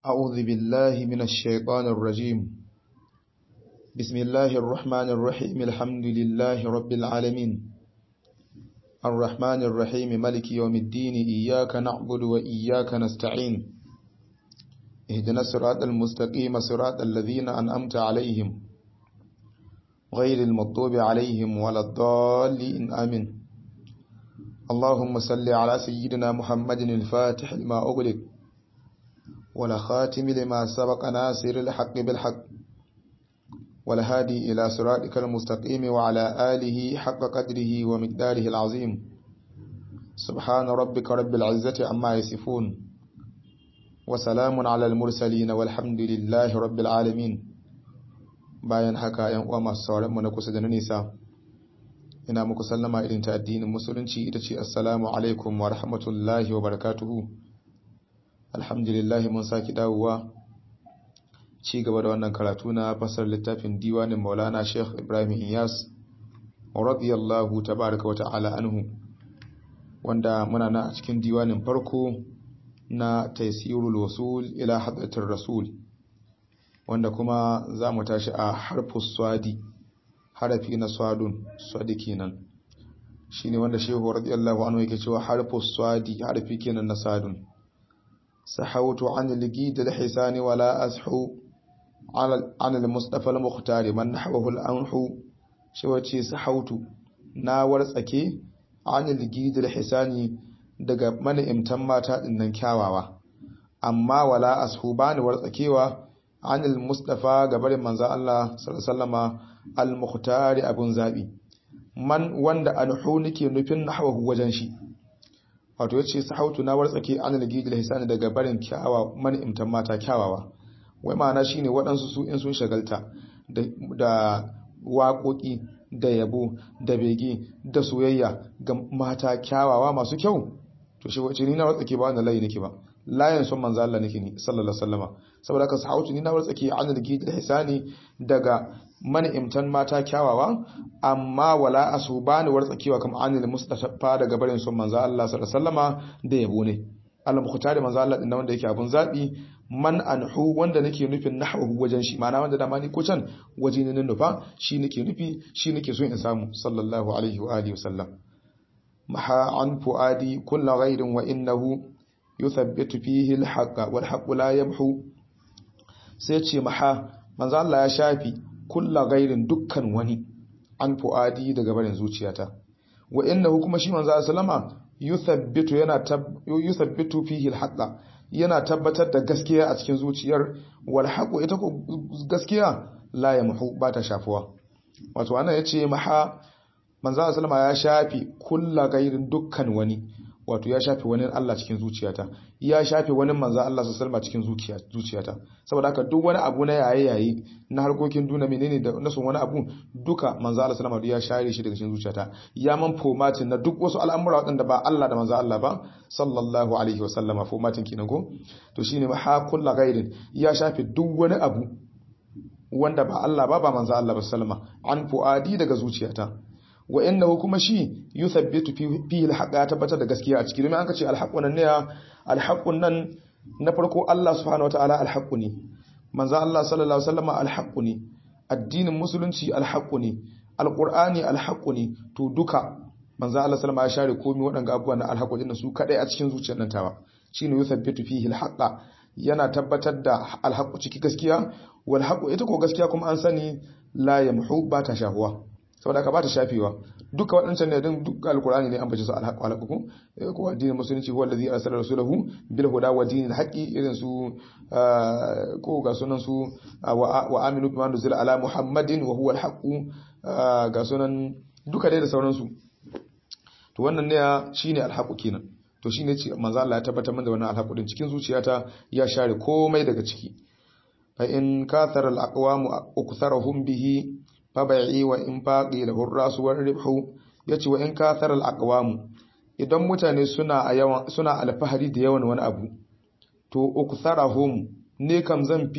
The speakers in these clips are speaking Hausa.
أعوذ بالله من الشيطان الرجيم بسم الله الرحمن الرحيم الحمد لله رب العالمين الرحمن الرحيم ملك يوم الدين إياك نعبد وإياك نستعين اهدنا الصراط المستقيم صراط الذين أنأمت عليهم غير المطوب عليهم ولا الضالين آمين اللهم صل على سيدنا محمد الفاتح لما أغلق ولا خاتم لما سبق ناصر الحق بالحق والهادي إلى صراطك المستقيم وعلى آله حق قدره ومقداره العظيم سبحان ربك رب العزة عما يصفون وسلام على المرسلين والحمد لله رب العالمين bayan haka ‘yan uwa masu sauranmu na kusa da na nisa ina muku sallama irin ta addinin musulunci ita ce assalamu alaikum wa rahmatullahi wa barakatuhu alhamdulillah mun saki dawowa ci gaba da wannan karatu na fasar littafin diwanin maulana sheikh ibrahim iyas radiyallahu tabaraka wa ta'ala anhu wanda muna na a cikin diwanin farko na taysirul wasul ila hadratir rasul wanda kuma za mu tashi a harfus swadi harafi na swadun swadi kenan shine wanda shehu radiyallahu anhu yake cewa harfus swadi harafi kenan na sadun سحوت عن الجيد الحسان ولا أسحو عن المصطفى المختار من نحوه الأنح شوتي سحوت ناور سكي عن الجيد الحسان daga mana imtan mata dinnan kyawawa amma wala ashu bani wartsakewa anil mustafa gabarin manzo Allah sallallahu al mukhtari abun zabi man wanda anhu nake nufin nahwahu wajen shi wato ya ce sahautu na wartsake an ligidil hisani daga barin kyawa man'imtan mata kyawawa wai ma'ana shine waɗansu su in sun shagalta da waƙoƙi da yabo da bege da soyayya ga mata kyawawa masu kyau to shi wace ni na wartsake ba wanda layi nake ba layin son manzo Allah nake ni sallallahu alaihi wasallama saboda haka sahautu ni na wartsake an ligidil hisani daga man'imtan mata kyawawa amma wala asu bani wartsakewa kamar anil mustafa daga barin son manzo Allah sallallahu alaihi wasallama da yabo ne al-mukhtar manzo Allah din wanda yake abun zabi man anhu wanda nake nufin nahwu wajen shi ma'ana wanda dama ni ko can waje ne nufa shi nake nufi shi nake so in samu sallallahu alaihi wa alihi wasallam maha an fuadi kullu ghairin wa innahu yuthabbitu fihi al-haqqa wal haqqu la yamhu sai ce maha manzo Allah ya shafi kulla gairin dukkan wani an fu'adi daga barin zuciyata wa innahu kuma shi manzo sallama yuthabbitu yana yuthabbitu fihi alhaqa yana tabbatar da gaskiya a cikin zuciyar wal haqu ita ko gaskiya la yamhu ba ta shafuwa wato ana yace maha manzo sallama ya shafi kulla gairin dukkan wani wato ya shafe wani Allah cikin zuciyata ya shafe wani manzan Allah su salma cikin zuciyata saboda haka duk wani abu na yaye yayi na harkokin duna menene da na son wani abu duka manzan Allah sallama ya share shi daga cikin zuciyata ya man fomatin na duk wasu al'amura waɗanda ba Allah da manzan Allah ba sallallahu alaihi wasallama fomatin kinan ko to shine ma ha kullu ghairin ya shafe duk wani abu wanda ba Allah ba ba manzan Allah ba sallama an fuadi daga zuciyata wa innahu kuma shi yuthabbitu fihi alhaq ya tabbatar da gaskiya a ciki domin an ce alhaqun nan ne alhaqun nan na farko Allah subhanahu wataala alhaqu ne manzo Allah sallallahu alaihi wasallam alhaqu ne addinin musulunci alhaqu ne alqur'ani alhaqu ne to duka manzo Allah sallallahu ya share komai waɗanga abubuwan na alhaqu din su kadai a cikin zuciyar nan tawa shine yuthabbitu fihi alhaqa yana tabbatar da alhaqu ciki gaskiya wal haqu ita ko gaskiya kuma an sani la yamhu ba ta shahuwa saboda ka ba ta shafewa duka waɗancan ne din duk alkur'ani ne an bace su alhaq alhaq ko ko addinin musulunci huwa allazi arsala rasulahu bil huda wa dinil haqqi irin su ko ga sunan su wa aminu bima nuzila ala muhammadin wa huwa alhaq ga sunan duka dai da sauran su to wannan ne shine alhaq kenan to shine ce manzo Allah ya tabbatar min da wannan alhaq din cikin zuciyata ya share komai daga ciki fa in kathara al aqwamu uktharuhum bihi fabai wa in faƙi da hurrasu wani ribhu ya ce wa in kathar al'aƙawamu idan mutane suna alfahari da yawan wani abu to uku hum ne kam zan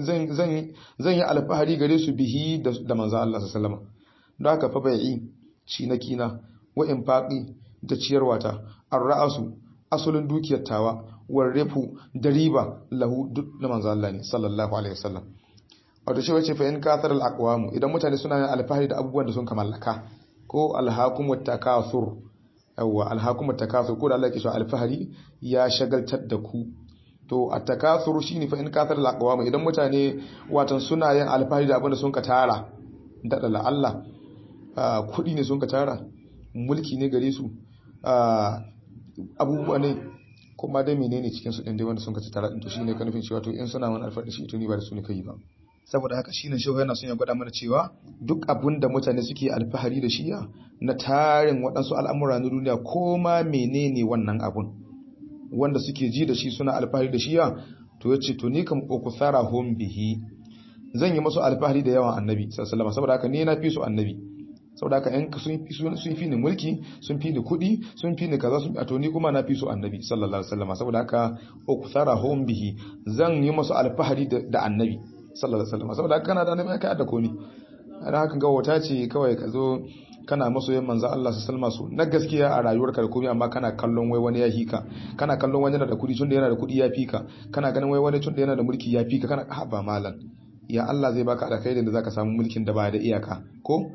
yi alfahari gare su bihi da manza Allah sallama don haka fabai ci na kina wa in faƙi da ciyarwata an ra'asu asulin dukiyar tawa warrifu da riba lahu duk na manzo Allah ne sallallahu alaihi wasallam wato shi wace fa in kathar al aqwamu idan mutane suna yin alfahari da abubuwan da sun kamallaka ko alhakum wat takathur yawa alhakum wat takathur ko da Allah ke so alfahari ya shagaltar da ku to at takathur shine fa in kathar al aqwamu idan mutane watan suna yin alfahari da abin da sun ka tara da Allah kudi ne sun ka tara mulki ne gare su abubuwa ne kuma dai menene cikin su din dai wanda sun ka tara din to shine ka nufin cewa to in suna wani alfahari shi to ni ba da su ne kai ba saboda haka shine shehu yana son ya gwada mana cewa duk abin da mutane suke alfahari da shi na tarin waɗansu al'amura na duniya ko ma menene wannan abun wanda suke ji da shi suna alfahari da shi to yace to ni kam ukusara hum bihi zan yi masu alfahari da yawan annabi sallallahu alaihi saboda haka ni na fi su annabi saboda haka yan sun fi sun fi ni mulki sun fi ni kuɗi sun fi ni kaza sun to ni kuma na fi su annabi sallallahu alaihi wasallam saboda haka ukusara hum bihi zan yi masu alfahari da annabi sallallahu alaihi wasallam saboda kana da annabi kai da komi ana haka ga wata ce kawai ka zo kana masoyin manzo Allah sallallahu alaihi wasallam na gaskiya a rayuwarka da komai amma kana kallon wai wani ya hika kana kallon wani yana da kudi tunda yana da kudi ya fika kana ganin wai wani tunda yana da mulki ya fika kana ha ba malam ya Allah zai baka alkhairin da zaka samu mulkin da ba da iyaka ko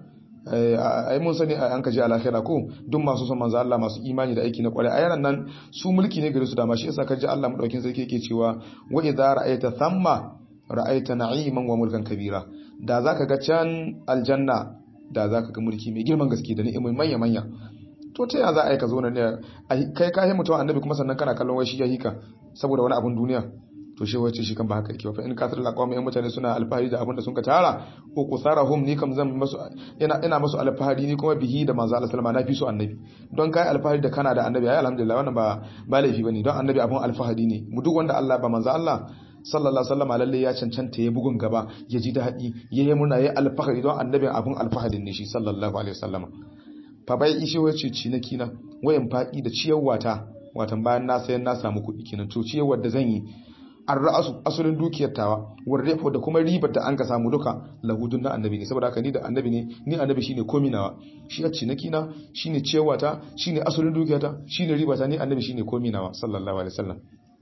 ai mun sani an kaje alakhira ko duk masu son manzo Allah masu imani da aiki na kwarai ayanan nan su mulki ne gare su da ma shi yasa kaje Allah madaukin sarki yake cewa wa idza ra'aita thamma ra'aita na'iman wa mulkan kabira da zaka ga can aljanna da zaka ga mulki mai girman gaske da ni'imai manya manya to ta ya za a yi ka zo ne kai ka mutum annabi kuma sannan kana kallon wai shi ya hika saboda wani abun duniya to shi wace shi kan ba haka yake fa in kasar laqawm yan mutane suna alfahari da abin da sun ka tara ko kusarahum ni kam zan masu ina ina masu alfahari ni kuma bihi da manzo Allah sallama na fi su annabi don kai alfahari da kana da annabi ai alhamdulillah wannan ba ba laifi bane don annabi abun alfahari ne mu duk wanda Allah ba manzo Allah sallallahu alaihi wasallam lalle ya cancanta ya bugun gaba ya ji daɗi ya yi murna ya alfahari don annabin abun alfaharin ne shi sallallahu alaihi wasallam fa bai ishi wace cinaki na wayan faɗi da ciyarwa ta watan bayan na sayan na samu kuɗi kenan to ciyarwar da zan yi an ra'asu asalin dukiyar tawa warrefo da kuma ribar da an ka samu duka lahudun na annabi ne saboda haka ni da annabi ne ni annabi shine komi nawa shi a cinaki na shine ciyarwa ta shine asalin dukiyar ta shine ribar ta ni annabi shine komi nawa sallallahu alaihi wasallam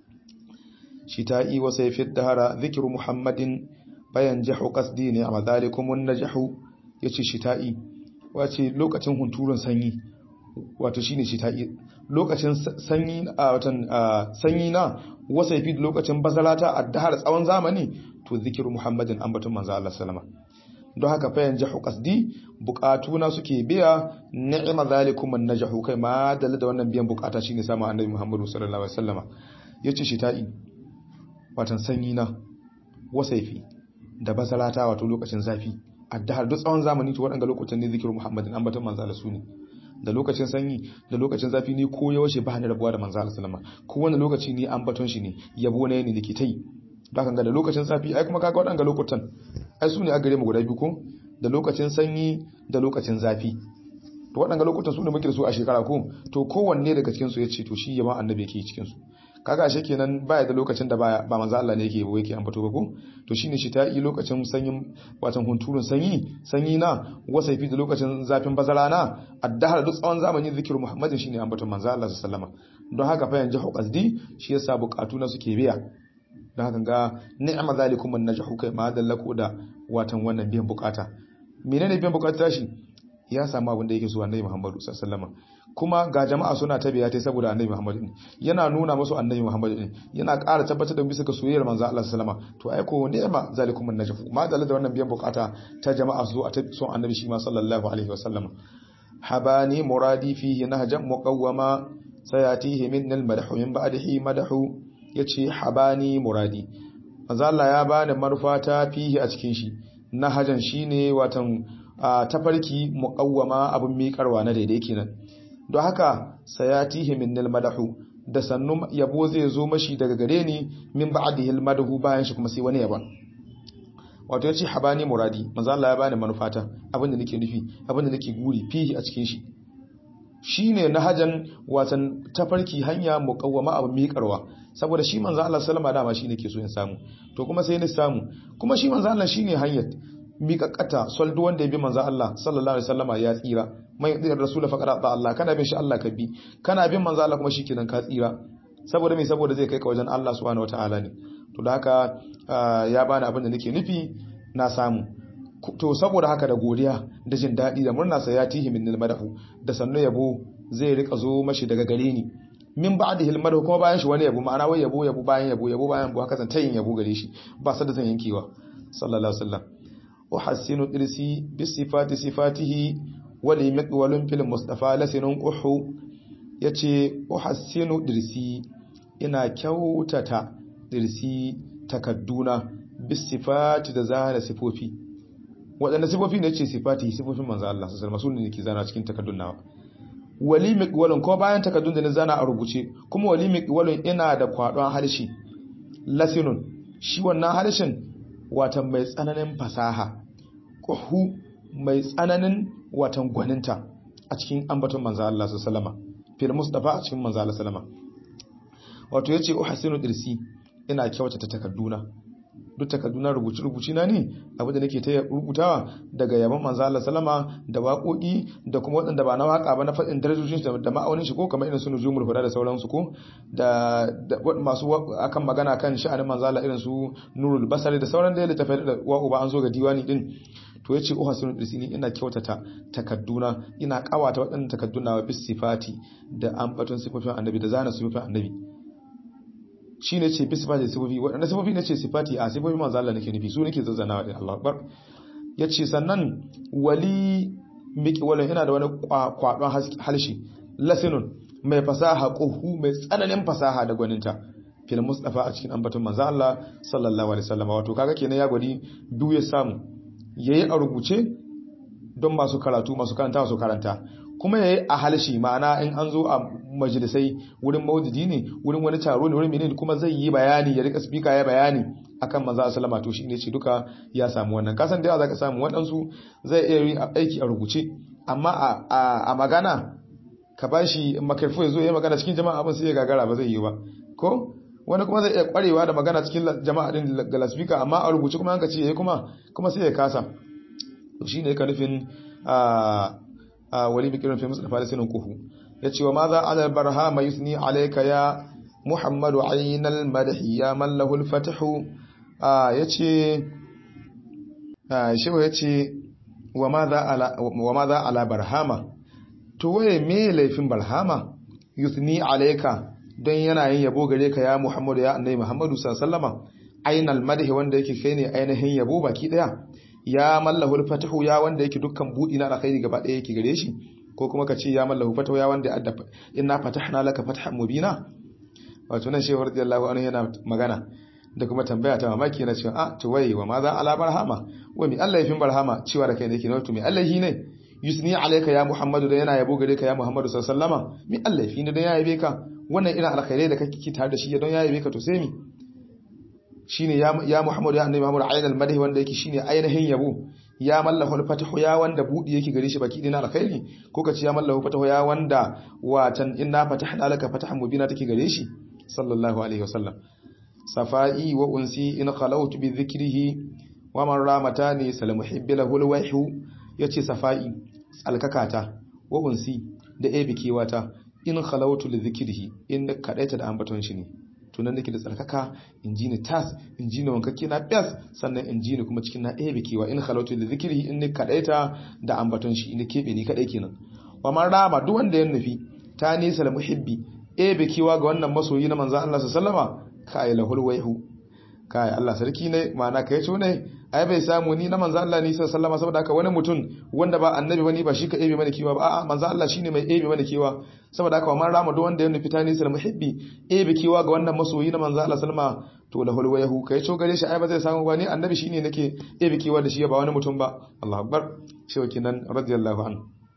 شتائي وسيف الدهر ذكر محمد فينجح قصدي نعم ذلكم النجح yace shita'i wace lokacin hunturun sanyi wato shine shita'i lokacin sanyi a watan sanyi na wasaifi lokacin bazalata addahar tsawon zamani to zikiru muhammadin ambatun manzo Allah sallama don haka fa yanjahu qasdi bukatuna suke biya ni'ma zalikum an-najhu kai ma da wannan biyan bukata shine samu annabi muhammadu sallallahu alaihi wasallama yace shita'i watan sanyi na wasaifi da bazalata wato lokacin zafi addahar duk tsawon zamani to waɗanda lokacin ne zikirin muhammadin an batun manzala su ne da lokacin sanyi da lokacin zafi ne ko yaushe ba ni rabuwa da manzala sallama ko wani lokaci ne an baton shi ne yabo na ne nake ta yi da kan ga da lokacin zafi ai kuma kaga waɗanda lokutan ai su ne a gare mu guda biyu ko da lokacin sanyi da lokacin zafi to waɗanda lokutan su ne muke da su a shekara ko to kowanne daga cikin su ya ce to shi yaban annabi yake cikin su kaga ashe kenan baya da lokacin da baya ba manzo Allah ne yake yabo yake ambato ba ko to shine shi ta yi lokacin sanyin watan hunturun sanyi sanyi na wasaifi da lokacin zafin bazara na addahar duk tsawon zamani zikiru Muhammadin shine ambaton manzo Allah sallallahu alaihi wasallam don haka fa yanzu qasdi shi yasa bukatu na suke biya don haka ga ni'ma zalikum an najhu kai ma dallaku da watan wannan biyan bukata menene biyan bukata shi ya samu abin da yake so annabi Muhammadu sallallahu alaihi wasallam kuma ga jama'a suna tabiya ta saboda annabi Muhammad din yana nuna musu annabi Muhammad din yana ƙara tabbatar da bisa ga soyayyar manzo Allah sallama to ai ko ni'ma zalikum an-najfu ma da da wannan biyan bukata ta jama'a su a son annabi shi ma sallallahu alaihi wasallam habani muradi fihi nahjan muqawwama sayatihi min al-madhu min ba'dihi madhu yace habani muradi manzo Allah ya bani marfata fihi a cikin shi nahjan shine watan tafarki muqawwama abun miƙarwa na daidai kenan don haka sayatihi minnal madahu da sannu yabo zai zo mashi daga gare ni min ba'dihi al madahu bayan shi kuma sai wani yaban wato yace habani muradi manzo Allah ya bani manufata abinda nake nufi abinda nake guri fihi a cikin shi shine nahajan watan tafarki hanya muqawwama abu miƙarwa saboda shi manzo Allah sallama dama shine ke so in samu to kuma sai ni samu kuma shi manzo Allah shine hanyar miƙaƙata sol duk wanda ya bi manzo Allah sallallahu alaihi wasallama ya tsira mai yadda rasul faqad ta Allah kana bin shi Allah ka bi kana bin manzo Allah kuma shikenan ka tsira saboda me saboda zai kai ka wajen Allah subhanahu wataala ne to da haka ya bani abin da nake nufi na samu to saboda haka da godiya da jin daɗi da murna sai ya tihi min madahu da sannu yabo zai rika zo mashi daga gare ni min ba'dihi al kuma bayan shi wani yabo ma'ana wai yabo yabo bayan yabo yabo bayan yabo haka zan tayin yabo gare shi ba sa da zan yankewa sallallahu alaihi wasallam uhassinu dirsi bi sifati sifatihi wa li miqwalun fil mustafa lasinun quhu yace uhassinu dirsi ina kyautata dirsi takadduna bi sifati da zana sifofi waɗanda sifofi ne ce sifati sifofin manzo Allah sallallahu alaihi wasallam ne ke zana cikin takaddun nawa wali miqwalun ko bayan takaddun da na zana a rubuce kuma wali miqwalun ina da kwadon harshe lasinun shi wannan harshen watan mai tsananin fasaha kuhu mai tsananin watan gwaninta a cikin ambaton manzo Allah sallallahu alaihi wasallam fil mustafa a cikin manzo Allah sallallahu alaihi wasallam wato yace uhsinu dirsi ina kyautata takadduna duk takarduna rubuce-rubuce na ne abinda nake ta rubutawa daga yaban manzo Allah sallama da waƙoƙi da kuma waɗanda ba na waƙa ba na faɗin darajojin shi da ma'aunin shi ko kamar irin su nujumul huda da sauransu ko da masu akan magana kan sha'anin manzo Allah irin su nurul basari da sauran da littafai da wa'u ba an zo ga diwani din to yace uhasinu disini ina kyautata takadduna ina kawata waɗannan takadduna wa bis sifati da ambaton sifofin annabi da zana sifofin annabi shi ne ce sifati sifofi waɗanda sifofi na ce sifati a sifofi manzo Allah nake nufi su nake zazzanawa din Allah akbar yace sannan wali miki wala yana da wani kwadon halshi lasinun mai fasaha quhu mai tsananin fasaha da gwaninta fil mustafa a cikin ambaton manzo Allah sallallahu alaihi wasallam wato kaga kenan ya gwadi duk ya samu yayi a rubuce don masu karatu masu karanta su karanta kuma yayi a halshi ma'ana in an zo a majalisai wurin maudidi ne wurin wani taro ne wurin menene kuma zai yi bayani ya rika speaker ya bayani akan manzo sallama to shine ce duka ya samu wannan kasan da zaka samu wadansu zai iya yin aiki a rubuce amma a a magana ka bashi makarfu ya zo ya magana cikin jama'a abin sai ya gagara ba zai yi ba ko wani kuma zai iya kwarewa da magana cikin jama'a din ga speaker amma a rubuce kuma an ka ce yayi kuma kuma sai ya kasa to shine ka nufin a wali bikirin fi musulun falisinin kuhu ya ce wa ma za a barha mai yusni alaika ya muhammadu ainihin madahi ya mallahul fatihu ya ce shewa ya ce wa ma za ala barhama to waye me laifin barhama yusni alaika don yana yin yabo gare ka ya muhammadu ya annai muhammadu sallama ainihin madahi wanda yake kai ne ainihin yabo baki daya ya mallahu fatahu ya wanda yake dukkan budi na alkhairi gaba daya yake gare shi ko kuma ka ce ya mallahu fatahu ya wanda adda inna fatahna laka fathan mubina wato nan shehu radiyallahu anhu yana magana da kuma tambaya ta mamaki yana cewa ah to wai wa ma za ala barhama wa mi Allah yafin barhama cewa da kai ne yake ne to mi Allah hi ne yusni alayka ya muhammadu da yana yabo gare ka ya muhammadu sallallahu alaihi wasallama mi Allah yafi ne da ya yabe ka wannan ina alkhairai da kake tare da shi don ya yabe ka to sai mi shine ya ya Muhammad ya annabi Muhammad ainal madhi wanda yake shine ainihin yabo ya mallahu fatahu ya wanda budi yake gare shi baki dina alkhairi ko kace ya mallahu fatahu ya wanda watan inna fatahna laka fatahan mubina take gare shi sallallahu alaihi wasallam safai wa unsi in khalawtu bi dhikrihi wa man ramatani sal muhibbi lahu alwahyu yace safai tsalkakata wa unsi da ebikewata in khalawtu li dhikrihi in kadaita da ambaton shi ne tunan nake da tsarkaka in ji ni tas in ji ni wankakke na fes sannan in ji ni kuma cikin na ɗaya bikewa in halautu da zikiri in ni kaɗaita da ambaton shi in keɓe ni kaɗai kenan wa man rama duk wanda ya nufi ta nisa da muhibbi ɗaya bikewa ga wannan masoyi na manzan Allah sallama kai lahul waihu kai Allah sarki ne ma'ana kai co ne ai bai samu ni na manzan Allah ni sallama saboda haka wani mutum wanda ba annabi wani ba shi ka ebe mana kewa ba a'a manzan Allah shine mai ebe mana kewa saboda haka man rama duk wanda ya nufi ta nisa muhibbi ebe kewa ga wannan masoyi na manzan Allah sallama to lahul wayhu kai co gare shi ai ba zai samu ba ni annabi shine nake ebe kewa da shi ba wani mutum ba Allahu akbar shi kinan radiyallahu anhu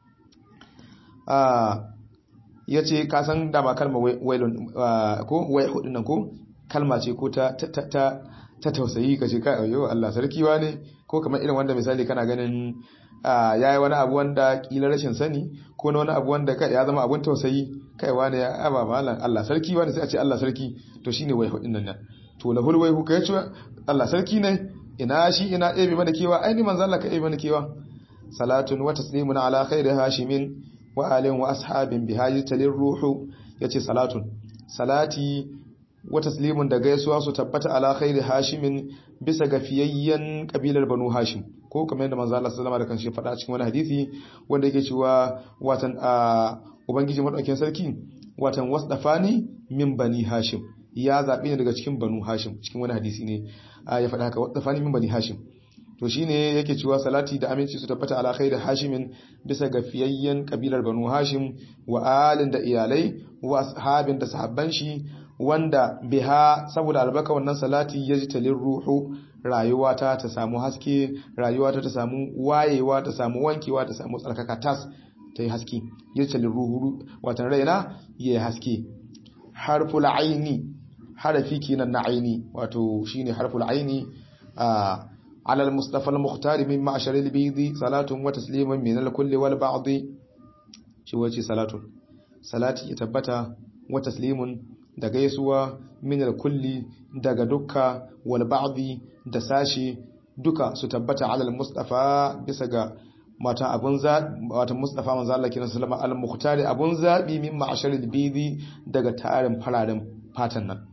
ah yace ka san da ba kalma wailun ko wayhu dinnan ko kalma ce ko ta ta ta tausayi ka ce kai ayo Allah sarki ne ko kamar irin wanda misali kana ganin yayi wani abu wanda kila rashin sani ko na wani abu wanda kai ya zama abun tausayi kai wani ya aba malan Allah sarki wani sai a ce Allah sarki to shine wai hudin nan to lahul wai kai ce Allah sarki ne ina shi ina ebe mana kewa ai ni manzo Allah ka ebe mana kewa salatun wa taslimun ala khairi hashimin wa alin wa ashabin bihaji talir ruhu yace salatun salati wa taslimun da gaisuwa su tabbata ala khairi hashimin bisa ga fiyayyen kabilar banu hashim ko kamar yadda manzo Allah sallallahu alaihi wasallam da kanshi faɗa cikin wani hadisi wanda yake cewa watan a ubangiji madaukakin sarki watan wasdafani min bani hashim ya zabe ni daga cikin banu hashim cikin wani hadisi ne ya faɗa haka wasdafani min bani hashim to shine yake cewa salati da aminci su tabbata ala khairi hashimin bisa ga fiyayyen kabilar banu hashim wa alin da iyalai wa ashabin da sahabban shi wanda biha saboda albarka wannan salati ya ji talin ruhu rayuwata ta samu haske rayuwata ta samu wayewa ta samu wankewa ta samu tsarkaka tas ta yi haske ya ji talin ruhu watan raina ya yi haske harful aini harafi kenan na aini wato shine harful aini a على المصطفى المختار من معشر البيض صلاة وتسليم من الكل والبعض شو وجه صلاة صلاة يتبتا وتسليم da gaisuwa min kulli daga dukka wal ba'dhi da sashi duka su tabbata alal mustafa bisa ga mata abun za wata mustafa manzo Allah kiran sallama al muhtari abun zabi min ma'asharil bidi daga tarin fararen fatan nan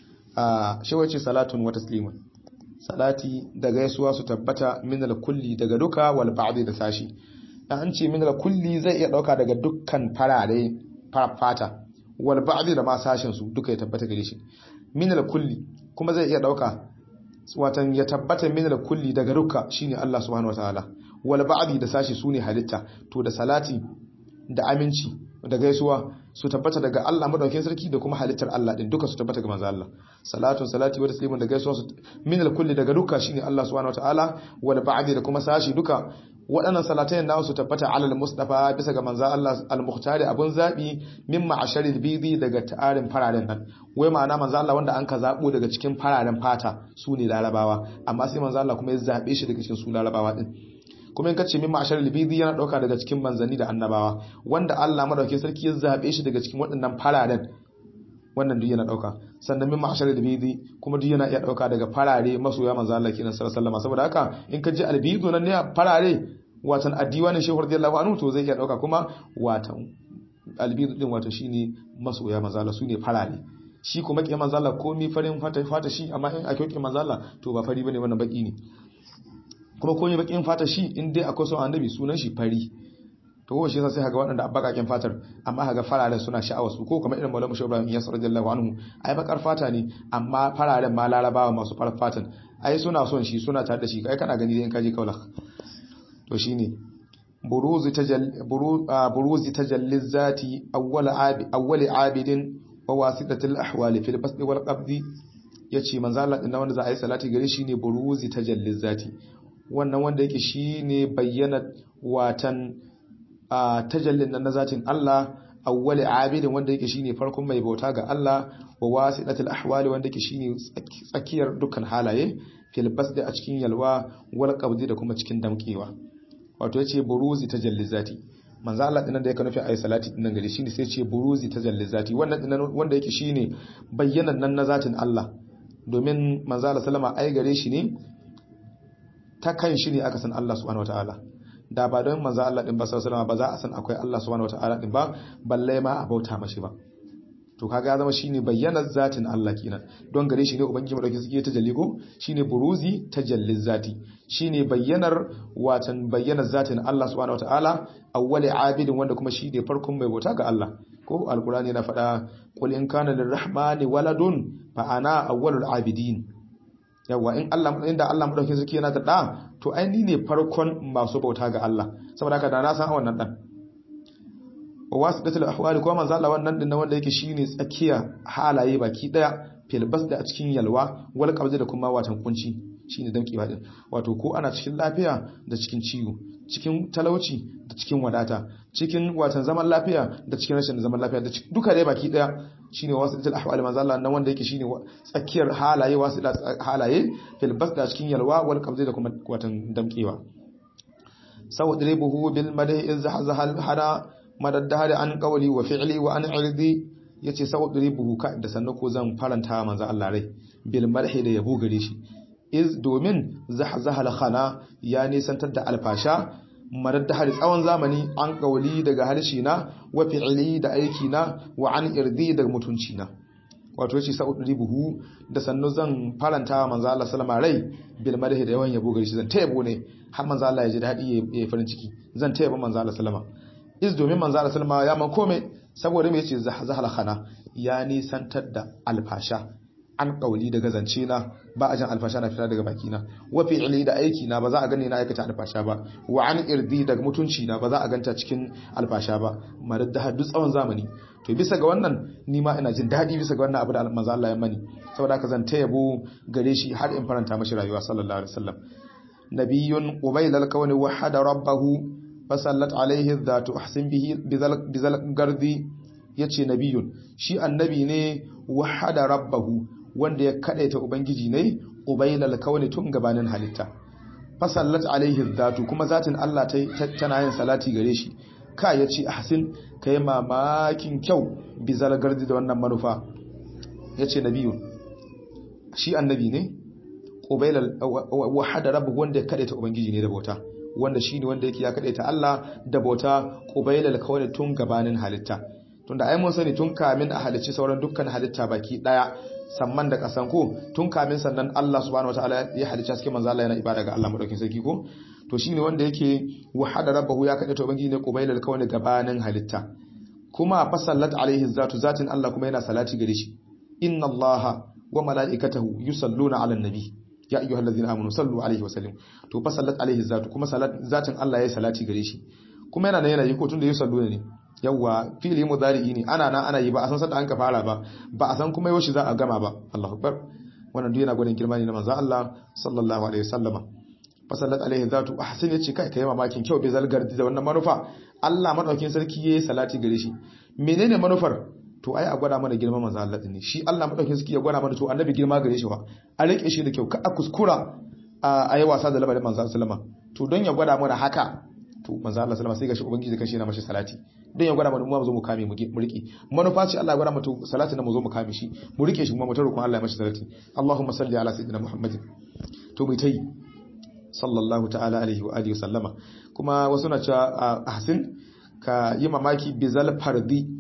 a shi wace salatun wa taslimun salati da gaisuwa su tabbata min al kulli daga duka wal ba'dhi da sashi an ce min al kulli zai iya dauka daga dukkan farare fata wal ba'di da ma sashin su duka ya tabbata gare shi min al kulli kuma zai iya dauka watan ya tabbata min al kulli daga duka shine Allah subhanahu wataala wal ba'di da sashi sune halitta to da salati da aminci da gaisuwa su tabbata daga Allah madaukakin sarki da kuma halittar Allah din duka su tabbata ga manzo Allah salatu salati wa taslimun da gaisuwa su min al kulli daga duka shine Allah subhanahu wataala wal ba'di da kuma sashi duka waɗannan salatayen nawa su tabbata alal mustafa bisa ga manzo Allah al-mukhtari abun zabi min ma'asharil bidi daga tarin fararen nan wai ma'ana manzo Allah wanda an ka zabo daga cikin fararen fata su ne larabawa amma sai manzo Allah kuma ya zabe shi daga cikin su larabawa din kuma in kace min ma'asharil bidi yana dauka daga cikin manzanni da annabawa wanda Allah madaukakin sarki ya zabe shi daga cikin waɗannan fararen wannan duk yana dauka sannan min ma'ashar albidi kuma duk yana iya dauka daga farare masoya manzo Allah kenan sallallahu alaihi saboda haka in ka ji albidu nan ne farare watan addiwanin shehu radiyallahu anhu to zai iya dauka kuma watan albidu din wato shine masoya manzo Allah sune farare shi kuma ke manzo Allah komai farin fata fata shi amma in akwai ke manzo Allah to ba fari bane wannan baki ne kuma komai bakin fata shi in dai akwai son annabi sunan shi fari to ko shi sai haga waɗanda abbakakin fatar amma haga fararen suna sha'awar su ko kamar irin Maulana Shehu Ibrahim Yasir radiyallahu anhu ai bakar fata ne amma fararen ma larabawa masu farar fatan ai suna son shi suna tare da shi kai kana gani dai in kaje kaula to shine buruzi tajall buruzi tajalliz zati awwal abi awwal abidin wa wasitatul ahwali fil basdi wal qabdi yace manzo Allah din wanda za a yi salati gare shi ne buruzi tajalliz zati wannan wanda yake shine bayyana watan a tajallin nan na zatin Allah awwali abidin wanda yake shine farkon mai bauta ga Allah wa wasidatul ahwali wanda yake shine tsakiyar dukkan halaye fil basdi a cikin yalwa wal qabdi da kuma cikin damkewa wato yace buruzi tajalli zati manzo Allah dinan da yake nufi ayi salati dinan gari shine sai ce buruzi tajalli zati wannan dinan wanda yake shine bayyanan nan na zatin Allah domin manzo Allah sallama ai gare shi ne ta kan shi ne aka san Allah subhanahu wataala da ba don manzo Allah din ba sallallahu ba za a san akwai Allah subhanahu wataala din ba balle ma a bauta mashi ba to kaga ya zama shine bayyanar zatin Allah kenan don gare shi ne ubangiji madauki suke ta jalliko shine buruzi tajalliz zati shine bayyanar watan bayyanar zatin Allah subhanahu wataala awwali abidin wanda kuma shi ne farkon mai bauta ga Allah ko alqur'ani yana faɗa qul in kana lirrahmani waladun fa ana awwalul abidin yawa in Allah inda Allah madaukakin sarki yana da da to ai ni ne farkon masu bauta ga Allah saboda haka da na san wannan dan wasidatul ahwali kuma manzo Allah wannan din wanda yake shine tsakiya halaye baki daya fil da a cikin yalwa wal qabzi da kuma watan kunci shine dankewa din wato ko ana cikin lafiya da cikin ciwo cikin talauci da cikin wadata cikin watan zaman lafiya da cikin rashin zaman lafiya da duka dai baki daya shine wasidatul ahwali manzo Allah nan wanda yake shine tsakiyar halaye wasida halaye fil da cikin yalwa wal qabzi da kuma watan damkewa sawadribuhu bil madhi izhazahal hada madaddahari an qawli wa fi'li wa an irdi yace sawadribuhu ka da sannan ko zan faranta manzo Allah rai bil madhi da yabo gare shi iz domin zahzahal khana ya nisantar da alfasha madaddahari tsawon zamani an qawli daga harshe na wa fi'li da aiki na wa an irdi daga mutunci na wato yace sa'udri buhu da sannu zan faranta wa manzo Allah sallama rai bil madhi da yawan yabo gare shi zan ta yabo ne har manzo Allah ya ji dadi ya yi farin ciki zan ta yabo manzo Allah sallama is domin manzo Allah sallama ya man kome saboda me yace zahal khana ya nisantar da alfasha an kauli daga zance na ba a jan alfasha na fita daga baki na wa fi'li da aiki na ba za a gane na aikata alfasha ba wa an irdi daga mutunci na ba za a ganta cikin alfasha ba maradda haddu tsawon zamani to bisa ga wannan ni ma ina jin daɗi bisa ga wannan abu da manzo Allah ya mani saboda haka zan tayabo gare shi har in faranta mashi rayuwa sallallahu alaihi wasallam nabiyyun ubayl al-kawni wahada rabbahu fasallat alaihi dhatu ahsin bihi bizal gardi yace nabiyyun shi annabi ne wahada rabbahu wanda ya kadaita ubangiji ne ubayl al-kawni tun gabanin halitta fasallat alaihi dhatu kuma zatin Allah tana yin salati gare shi ka ya ce ahsin ka yi mamakin kyau bizar gardi da wannan manufa ya ce nabiyu shi annabi ne ƙobailal wahada rabu wanda ya kaɗaita ubangiji ne da bauta wanda shi ne wanda yake ya kaɗaita Allah da bauta ƙobailal kawai tun gabanin halitta tunda ai mun sani tun kamin a halicci sauran dukkan halitta baki daya samman da kasan ko tun kamin sannan Allah subhanahu wataala ya halicci cikin manzo Allah yana ibada ga Allah madaukin sarki ko to shine wanda yake wahada rabbahu ya kada to ubangiji ne qubailal kawai gabanin halitta kuma fasallat alaihi zatu zatin Allah kuma yana salati gare shi inna Allah wa malaikatahu yusalluna ala nabi ya ayyuhal ladzina amanu sallu alaihi wa sallim to fasallat alaihi zatu kuma zatin Allah yayi salati gare shi kuma yana nan yana yi ko tunda yusalluna ne yawwa fili mudari'i ne ana nan ana yi ba a san sanda an ka fara ba ba a san kuma yaushe za a gama ba Allahu akbar wannan duk yana gwadin girma ne na manzo Allah sallallahu alaihi wasallama fasallat alaihi zatu ahsin yace kai kai mamakin kyau bai zalgar da wannan manufa Allah madaukin sarki yayi salati gare shi menene manufar to ai a gwada mana girman manzo Allah ne shi Allah madaukin sarki ya gwada mana to annabi girma gare shi wa a rike shi da kyau ka a kuskura a yi wasa da labarin manzo sallama to don ya gwada mana haka to manzo Allah sallama sai ga shi ubangiji kashi yana mashi salati don ya gwada mana mu zo mu kame mu rike manufa ce Allah ya gwada mana salati na mu zo mu kame shi mu rike shi kuma mu tarukun Allah ya mashi salati Allahumma salli ala sayyidina Muhammadin to mu tayi sallallahu ta'ala alaihi wa alihi sallama kuma wasu na cewa ahsin ka yi mamaki bizal fardi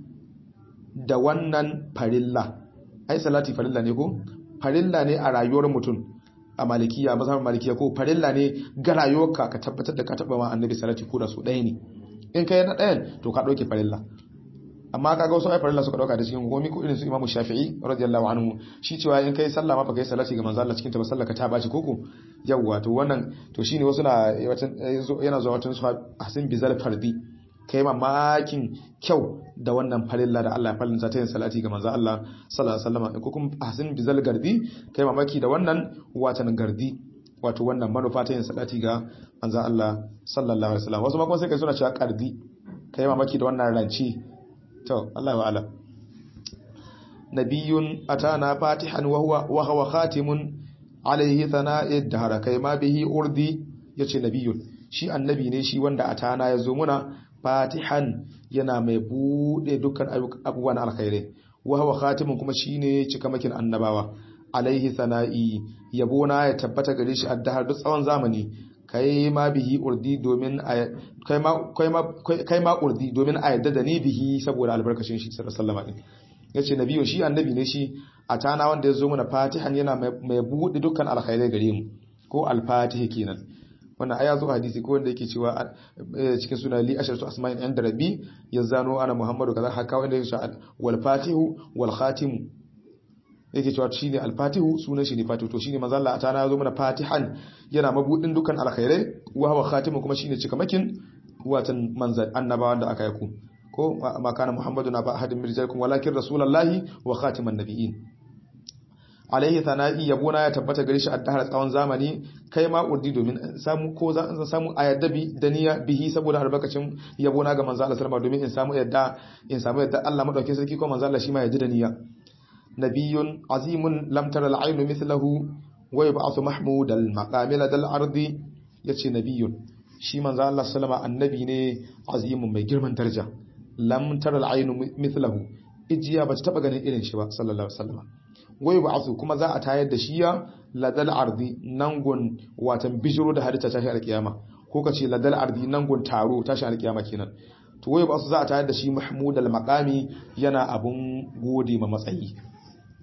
da wannan farilla ai salati farilla ne ko farilla ne a rayuwar mutum a malikiya mazhabin malikiya ko farilla ne ga rayuwarka ka tabbatar da ka taba ma annabi salati ko da su ɗaya ne in kai na ɗayan to ka ɗauke farilla amma kaga wasu ai farilla suka ɗauka da cikin gomi ko irin su imamu shafi'i radiyallahu anhu shi cewa in kai sallah ma baka yi salati ga manzo Allah cikin ta ba sallah ka ta baci koko yawwa to wannan to shine wasu na yana zuwa watan su hasin bizal fardi kai mamakin kyau da wannan farilla da Allah ya farlinta ta yin salati ga manzo Allah sallallahu alaihi wasallam ko kuma hasin bizal gardi kai mamaki da wannan watan gardi wato wannan manufa ta yin salati ga manzo Allah sallallahu alaihi wasallam wasu ma kuma sai kai suna cewa qardi kai mamaki da wannan ranci to Allah wa alam nabiyyun atana fatihan wa huwa wa huwa khatimun alaihi thana'i dahara kai ma bihi urdi yace nabiyyun shi annabi ne shi wanda atana yazo muna fatihan yana mai bude dukkan abubuwan alkhairai wa huwa khatimun kuma shine cikamakin annabawa alaihi sana'i yabona ya tabbata gare shi addahar duk tsawon zamani kai ma bihi urdi domin kai ma kai ma urdi domin a yadda da ni bihi saboda albarkacin shi sallallahu alaihi yace nabiyo shi annabi ne shi a tana wanda ya zo mana fatihan yana mai bude dukkan alkhairai gare mu ko alfatihi kenan wannan aya zo hadisi ko wanda yake cewa cikin suna li asharatu asma'in inda rabbi yazano ana muhammadu kaza haka wanda yake cewa wal fatihu wal khatimu yake cewa shine al fatihu sunan shi ne fatihu to shine manzo Allah atana yazo mana fatihan yana mabudin dukkan alkhairai wa huwa khatimu kuma shine cikamakin watan manzan annabawa da aka yaku ko ma kana muhammadu na ba ahadin mirjalikum walakin rasulullahi wa khatiman nabiyyin alaihi thana'i yabona ya tabbata gare shi addahar tsawon zamani kai ma urdi domin samu ko za in samu ayadabi da niyya bihi saboda albarkacin yabona ga manzo Allah sallama domin in samu yadda in samu yadda Allah madaukakin sarki ko manzo Allah shi ma yadda da niyya nabiyyun azimun lam tara al-aynu mithluhu wa yub'athu mahmud al-maqamil dal ardi yace nabiyyun shi manzo Allah sallama annabi ne azimun mai girman daraja lam tara al-aynu mithluhu ijiya ba ta taba ganin irin shi ba sallallahu alaihi wasallam wai ba su kuma za a tayar da shi ya ladal ardi nangon watan bijiro da halitta tashi alkiyama ko kace ladal ardi nangon taro tashi alkiyama kenan to wai ba su za a tayar da shi mahmud al maqami yana abun gode ma matsayi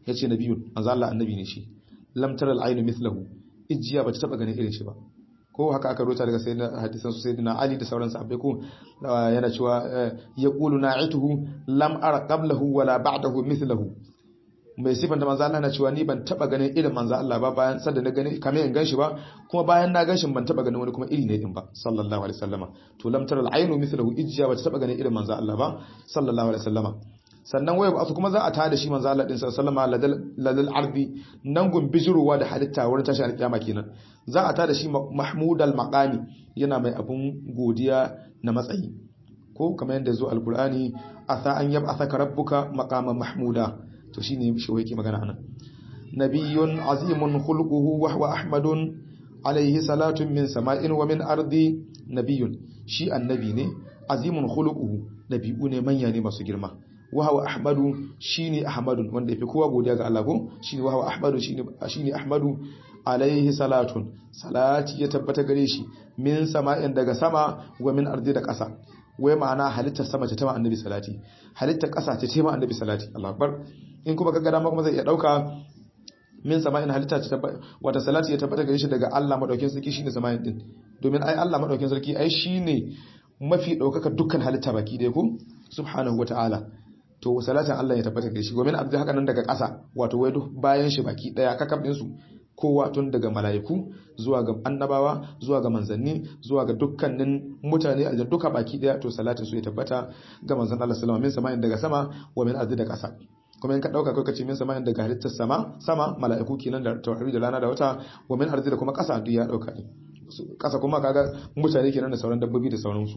yace nabiyun manzo Allah annabi ne shi lam tara al-aynu mithlahu ijiya bata taba ganin irin shi ba ko haka aka rota daga sayyidina hadisan su sayyidina Ali da sauran sahabbai ko yana cewa yaqulu na'ituhu lam ara qablahu wala ba'dahu mithlahu mai sifan da manzo Allah na cewa ni ban taba ganin irin manzo Allah ba bayan sanda na gani kamar in ganshi ba kuma bayan na ganshi ban taba ganin wani kuma iri ne din ba sallallahu alaihi wasallama to lam tara al-aynu mithlahu ijja ba taba ganin irin manzo Allah ba sallallahu alaihi wasallama sannan waya ba kuma za a tada shi manzo Allah din sallallahu alaihi wasallama ladal ardi nan gun bijiruwa da halitta wurin tashi alkiyama kenan za a tada shi mahmud al-maqami yana mai abun godiya na matsayi ko kamar yadda zo alqur'ani asa an yab'athaka rabbuka maqaman mahmuda to shine shi yake magana anan nabiyyun azimun khulquhu wa huwa ahmadun alayhi salatun min sama'in wa min ardi nabiyyun shi annabi ne azimun khulquhu nabiyu ne manya ne masu girma wa huwa ahmadu shine ahmadun wanda yafi kowa godiya ga Allah ko shine wa huwa ahmadu shine shine ahmadu alayhi salatun salati ya tabbata gare shi min sama'in daga sama wa min ardi da ƙasa wai ma'ana halittar sama ta tama annabi salati halittar ƙasa ta tema annabi salati Allah akbar in kuma kaga dama kuma zai iya dauka min sama'in halitta ta wata salati ya tabbata gare shi daga Allah madaukakin sarki shine sama'in din domin ai Allah madaukakin sarki ai shine mafi daukaka dukkan halitta baki dai ko subhanahu wata'ala to salatin Allah ya tabbata gare shi gomin abdi haka nan daga ƙasa wato wai duk bayan shi baki daya kakab din su kowa tun daga mala'iku zuwa ga annabawa zuwa ga manzanni zuwa ga dukkanin mutane a duka baki daya to salatin su ya tabbata ga manzon Allah sallallahu alaihi wasallam min sama'in daga sama wa min ardi da ƙasa kuma in ka dauka kai kace min sama'in daga halittar sama sama mala'iku kenan da tauhidi da rana da wata wa min ardi da kuma ƙasa duk ya dauka ne ƙasa kuma kaga mutane kenan da sauran dabbobi da sauransu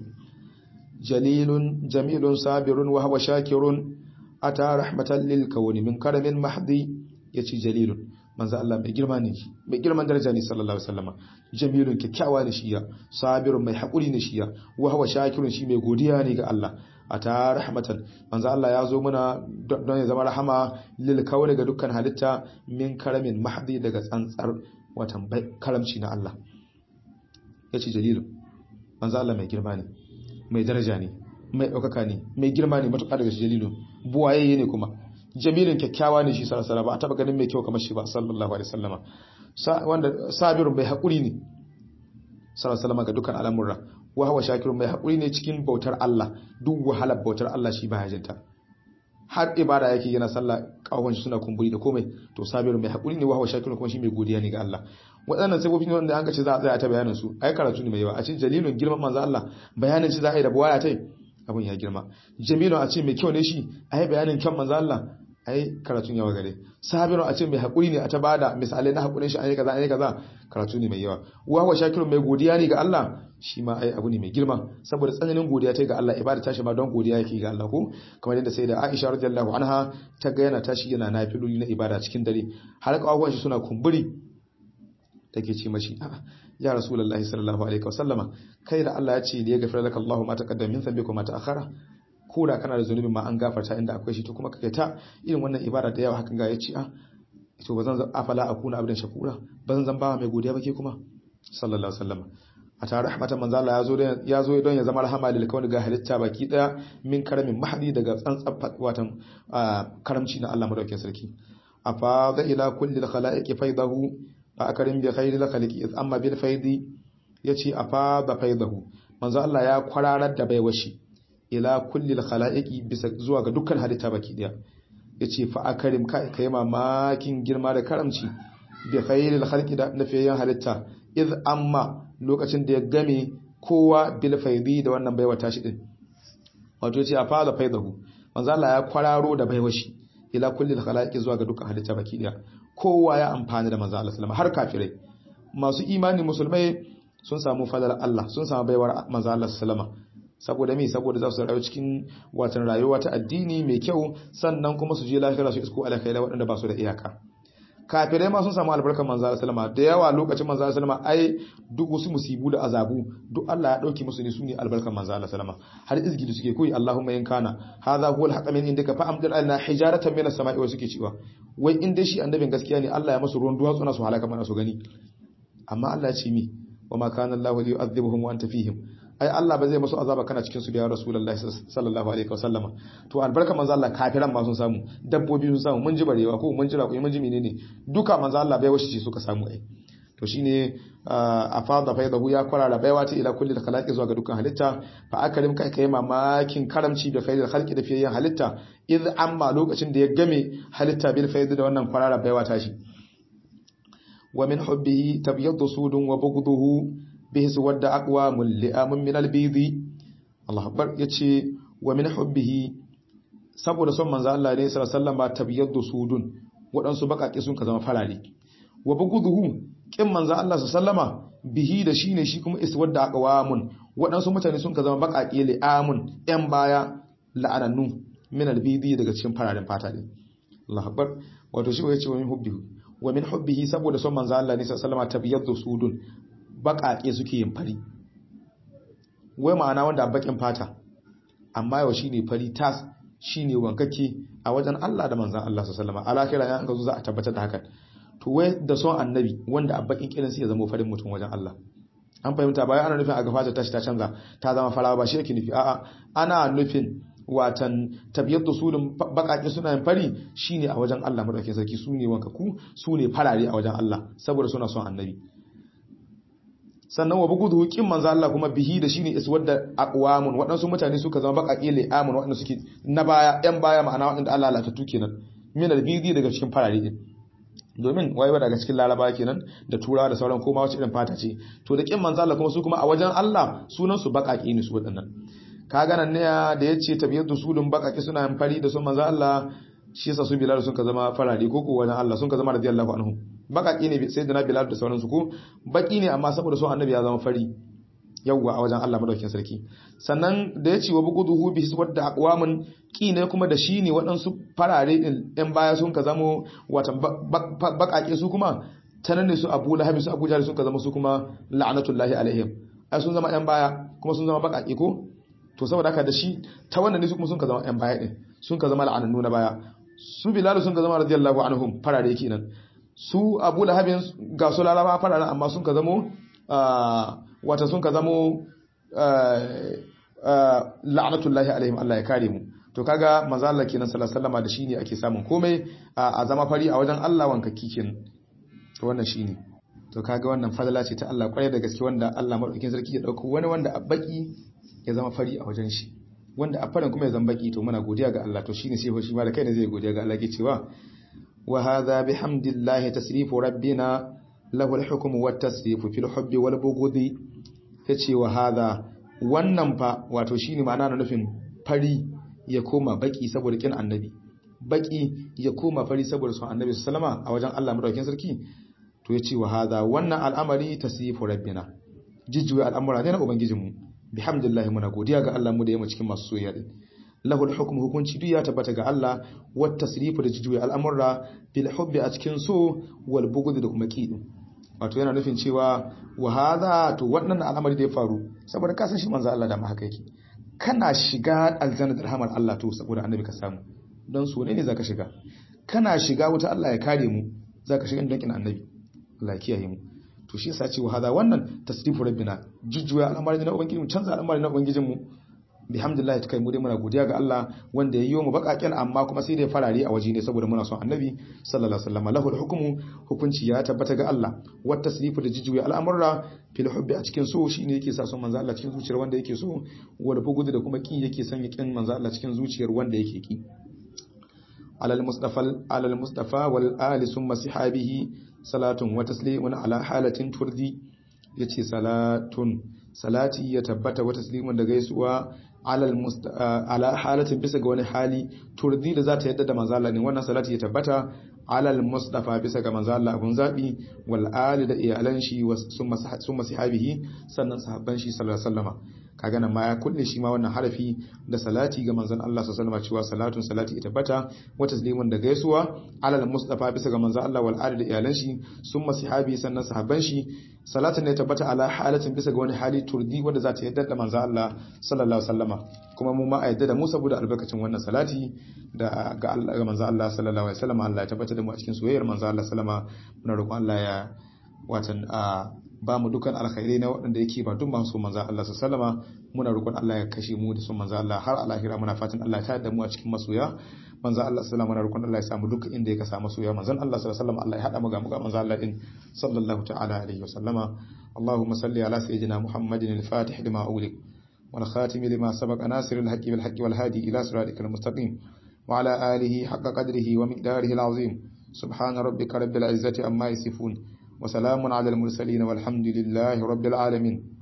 jalilun jamilun sabirun wa huwa shakirun ata rahmatan lil kawni min karamin mahdi yace jalilun manzo Allah mai girma ne shi mai girman daraja ne sallallahu alaihi wasallama jamilun kyakkyawa ne shi ya sabirun mai hakuri ne shi ya wa huwa shakirun shi mai godiya ne ga Allah ata rahmatan manzo Allah ya zo muna don ya zama rahama lil kawni ga dukkan halitta min karamin mahdi daga tsantsar watan karamci na Allah yace jalilun manzo Allah mai girma ne mai daraja ne mai ɗaukaka ne mai girma ne matuƙa daga shi jalilun buwaye ne kuma jamilin kyakkyawa ne shi sarasara ba a taɓa ganin mai kyau kamar shi ba sallallahu alaihi sallama wanda sabirun bai haƙuri ne sarasala ga dukkan al'amurra wa hawa shakirun mai haƙuri ne cikin bautar Allah duk wahalar bautar Allah shi ba hajjinta har ibada yake yana sallah kawon shi suna kumburi da komai to sabirun mai haƙuri ne wa hawa shakirun kuma shi mai godiya ne ga Allah waɗannan sabobi ne wanda an ka ce za a tsaya ta bayanin su ai karatu ne mai yawa a cikin jalilun girman manzo Allah bayanin shi za a yi da buwaya tai abun ya girma jamilun a ce mai kyau ne shi ai bayanin kyan manzo Allah ai karatun yawa gare sabirun a ce mai haƙuri ne a ta bada misalai na haƙurin shi an yi kaza an yi kaza karatu ne mai yawa wa wa shakirun mai godiya ne ga Allah shi ma ai abu ne mai girma saboda tsananin godiya ta ga Allah ibada tashi ma don godiya yake ga Allah ko kamar yadda sai da Aisha radiyallahu anha ta ga yana tashi yana nafiloli na ibada cikin dare har kawuwan shi suna kumburi take ce mashi a'a ya rasulullahi sallallahu alaihi wasallama kai da Allah ya ce da ya gafara laka Allahu ma taqaddama min dhanbika ma ta'akhara ko da kana da zunubin ma an gafarta inda akwai shi to kuma kake ta irin wannan ibada da yawa hakan ga yace a to bazan afala akuna abdan shakura bazan zan ba mai godiya ba ke kuma sallallahu alaihi wasallama a tare rahmatan manzo Allah yazo ya zo don ya zama rahama lil kauni ga halitta baki daya min karamin mahdi daga tsantsan watan karamci na Allah madaukakin sarki afa da ila kulli al khalaiqi faidahu a akarin bi khairil khaliqi iz amma bil faidi yace afa da faidahu manzo Allah ya kwararar da baiwashi ila kulli al khalaiqi bisa zuwa ga dukkan halitta baki daya yace fa akarim kai kai mamakin girma da karamci bi khairil khalqi da nafiyan halitta iz amma lokacin da ya game kowa bil faidi da wannan baiwa tashi din wato yace afa da faidahu manzo Allah ya kwararo da baiwashi ila kulli al khalaiqi zuwa ga dukkan halitta baki daya kowa ya amfani da manzo Allah sallama har kafirai masu imani musulmai sun samu fadar Allah sun samu baiwar manzo Allah sallama saboda me saboda za su rayu cikin watan rayuwa ta addini mai kyau sannan kuma su je lafiya su isko alkhairi waɗanda ba su da iyaka kafirai ma sun samu albarkar manzo Allah sallama da yawa lokacin manzo Allah sallama ai duk wasu musibu da azabu duk Allah ya dauke musu ne su ne albarkar manzo Allah sallama har izgidi suke koyi Allahumma in kana hadha huwa al min indaka fa amdir alaina hijaratan min as-sama'i wa suke cewa wai in dai shi annabin gaskiya ne Allah ya musu ruwan duwatsu na su halaka mana su gani amma Allah ya ce mi wa ma kana Allahu li yu'adhibuhum wa anta fihim ai Allah ba zai musu azaba kana cikin su biya rasulullahi sallallahu alaihi wasallama to albarka manzo Allah kafiran ma sun samu dabbobi sun samu mun ji barewa ko mun ji raƙumi mun ji menene duka manzo Allah bai washe suka samu ai to shine a fada faidahu ya kwarara baiwa ta ila kulli khalaqi zuwa ga dukkan halitta fa akarim kai kai mamakin karamci da faidar khalqi da fiyayen halitta id amma lokacin da ya game halitta bil faid da wannan kwarara baiwa ta shi wa min hubbihi tabyaddu sudun wa bughduhu bihi suwadda aqwamul li'amun min al-bidi Allah akbar yace wa min hubbihi saboda son manzo Allah ne sallallahu alaihi wasallam ba tabyaddu sudun wadansu bakake sun ka zama farare wa bughduhu kin manzo Allah sallama bihi da shine shi kuma iswadda aqwamun wadansu mutane sun ka zama bakake li'amun yan baya la'anannu min al-bidi daga cikin fararen fata din Allah akbar wato shi yace wa min hubbihi wa min hubbihi saboda son manzo Allah ne sallallahu alaihi wasallam tabyaddu sudun baƙaƙe suke yin fari wai ma'ana wanda baƙin fata amma yau shine fari tas shine wankake a wajen Allah da manzon Allah sallallahu alaihi wasallam alakira ya an ga za a tabbatar da hakan to wai da son annabi wanda a baƙin kirin sai ya zama farin mutum wajen Allah an fahimta bayan ana nufin a ga fata tashi ta canza ta zama farawa ba shi yake nufi a'a ana nufin watan tabiyar da sulun baƙaƙe suna yin fari shine a wajen Allah madaukakin sarki su ne wankaku su ne farare a wajen Allah saboda suna son annabi sannan wa bugudu kin manzo Allah kuma bihi da shine iswadda aqwamun waɗansu mutane suka zama baƙaƙe le amun waɗanda suke na baya ɗan baya ma'ana waɗanda Allah latattu kenan min albidi daga cikin farare din domin waiwa daga cikin laraba kenan da turawa da sauran koma wacce irin fata ce to da kin manzo Allah kuma su kuma a wajen Allah sunan su baƙaƙe ne su waɗannan ka ga nan ne da yace tabiyatu sulun baƙaƙe suna yin fari da sun manzo Allah shi yasa su bilal sun ka zama farare ko ko wajen Allah sun ka zama radiyallahu anhu bakaki ne sai da na bilal da sauransu ko baki ne amma saboda son annabi ya zama fari yawwa a wajen Allah madaukakin sarki sannan da ya ce wa buguduhu bi wadda aqwamun ki ne kuma da shi ne waɗansu farare din ɗan baya sun ka zamo watan bakake su kuma tanan ne su Abu Lahab su Abu Jahl sun ka zama su kuma la'natullahi alaihim ai sun zama ɗan baya kuma sun zama bakake ko to saboda haka da shi ta wannan ne su kuma sun ka zama ɗan baya din sun ka zama la'anannu na baya su Bilal sun ka zama radiyallahu anhum farare kenan su abu lahabin ga su laraba fararen amma sun ka zamo wata sun ka zamo la'anatullahi alaihim Allah ya kare mu to kaga manzo Allah kenan sallallahu alaihi da shine ake samun komai a zama fari a wajen Allah wanka kikin to wannan shine to kaga wannan fadala ce ta Allah kwarai da gaske wanda Allah madaukakin sarki ya dauko wani wanda a baki ya zama fari a wajen shi wanda a farin kuma ya zama baki to muna godiya ga Allah to shine sai shi ma da kai ne zai godiya ga Allah ke cewa وهذا بحمد الله تسريف ربنا له الحكم والتسريف في الحب والبغض yace wa hadha wannan fa wato shine ma'ana na nufin fari ya koma baki saboda kin annabi baki ya koma fari saboda son annabi sallama a wajen Allah madaukakin sarki to yace wa hadha wannan al'amari tasrifu rabbina jijjuwa al'amura ne na ubangijinmu bihamdillah muna godiya ga Allah mu da yamma cikin masu soyayya din lahul hukmu hukunci duk ya tabbata ga Allah wat tasrifu da jijuya al'amurra bil hubbi a cikin so wal bughd da kuma ki wato yana nufin cewa wa hadha to wannan al'amari da ya faru saboda ka san shi manzo Allah da ma haka yake kana shiga aljanna da rahmar Allah to saboda annabi ka samu don so ne ne zaka shiga kana shiga wuta Allah ya kare mu zaka shiga don kin annabi Allah ya kiyaye mu to shi yasa ce wa hadha wannan tasrifu rabbina jujjuya al'amari na ubangiji mu canza al'amari na ubangijin mu bihamdillah ta kai mu dai muna godiya ga Allah wanda ya yi mu bakaken amma kuma sai dai farare a waje ne saboda muna son annabi sallallahu alaihi wasallam lahul hukmu hukunci ya tabbata ga Allah wat tasrifu da jijuya al'amurra fil hubbi a cikin so shine yake sa son manzo Allah cikin zuciyar wanda yake so wanda bugudu da kuma kin yake sanya kin manzo Allah cikin zuciyar wanda yake ki alal mustafa alal mustafa wal ali summa sahabihi salatun wa taslimun ala halatin turdi yace salatun salati ya tabbata wa taslimun da gaisuwa ala halatin bisa ga wani hali turdi da za ta yadda da manzala ne wannan salati ya tabbata alal mustafa bisa ga manzala abun zabi wal ali da iyalan shi sun sahabihi sannan sahabban shi sallallahu alaihi wasallama kaga nan ma ya kulle shi ma wannan harafi da salati ga manzon Allah sallallahu alaihi cewa salatun salati ya tabbata wa taslimun da gaisuwa alal mustafa bisa ga manzon Allah wal ali da iyalan shi sun sahabi sannan sahabban shi salatin ne tabbata ala halatin bisa ga wani hali turdi wanda za ta yadda da manzon Allah sallallahu alaihi wasallama kuma mu ma a yadda da mu saboda albarkacin wannan salati da ga Allah ga manzon Allah sallallahu alaihi wasallama Allah ya tabbata da mu a cikin soyayyar manzon Allah sallama muna roƙon Allah ya watan a ba mu dukan alkhairai na waɗanda yake ba duk masu manzo Allah sallama muna roƙon Allah ya kashe mu da sun manzo Allah har alahira muna fatan Allah ta da mu a cikin masoya manzo Allah sallama muna roƙon Allah ya samu duk inda ya ka samu masoya manzo Allah sallama Allah ya hada mu ga mu ga manzo Allah din sallallahu ta'ala alaihi wa sallama اللهم صل على سيدنا محمد الفاتح لما أغلق والخاتم لما سبق ناصر الحق بالحق والهادي إلى صراطك المستقيم وعلى آله حق قدره ومقداره العظيم سبحان ربك رب العزة أما يصفون وسلام على المرسلين والحمد لله رب العالمين